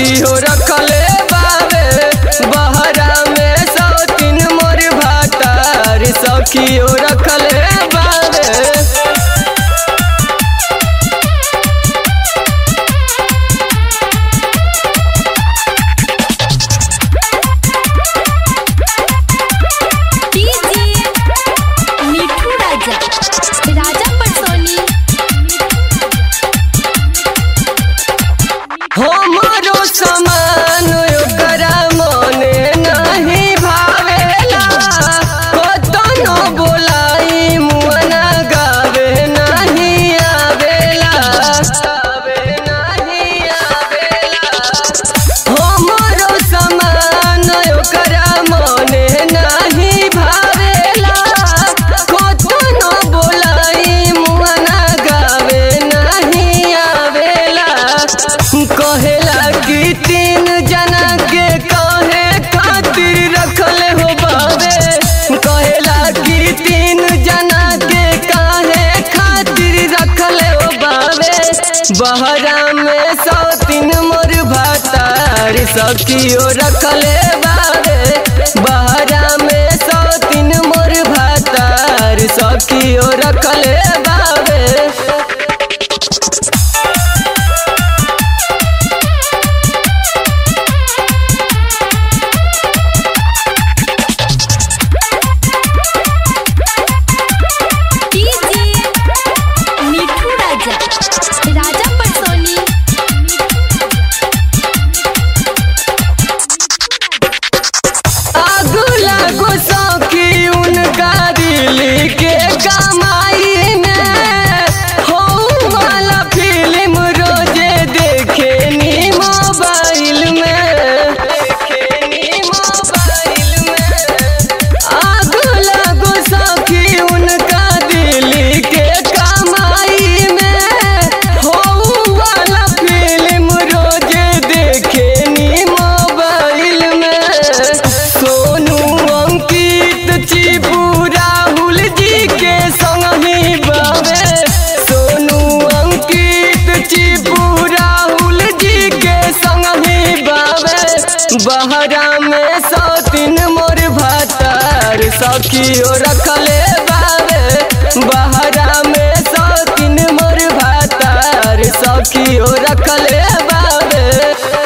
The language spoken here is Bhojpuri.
सखी हो रखले बावे बहरा में सौ तीन मोर भातार सखी हो रखले बावे डीजे मिठू राजा राजा पटसोनी हमरो समान ओकरा मने नहीं भावेला कतनो बोलाई मुअना गावे नहीं आवेला गावे नहीं आवेला हमरो समान ओकरा मने नहीं भावेला कतनो बोलाई मुअना गावे नहीं आवेला कहेला कि तीन जना के कहे खातिर रखले हो बावे कहेला कि तीन जना के काहे खातिर रखले हो बावे बहरा में सौ तीन मोर भातार सखियो रखले बावे बहरा में सौ तीन मोर भातार सखियो रखले बावे डीजे मिठू राजा राजा पटसोनी आगू लागो सौखी उनका दिल के कमाई में हो वाला फिल्म रोजे देखे नी मोबाइल में देखे नी मोबाइल में आगू लागो सौखी उनका दिल के कमाई में हो वाला फिल्म रोजे देखे नी मोबाइल में सोनू अंकित चिपू राहुल जी के संग ही बावे सोनू अंकित चिपू राहुल जी के संग ही बावे बहरा में सौ तीन मोर भातार सखियो रखले बावे बहरा में सौ तीन मोर भातार सखियो रखले बावे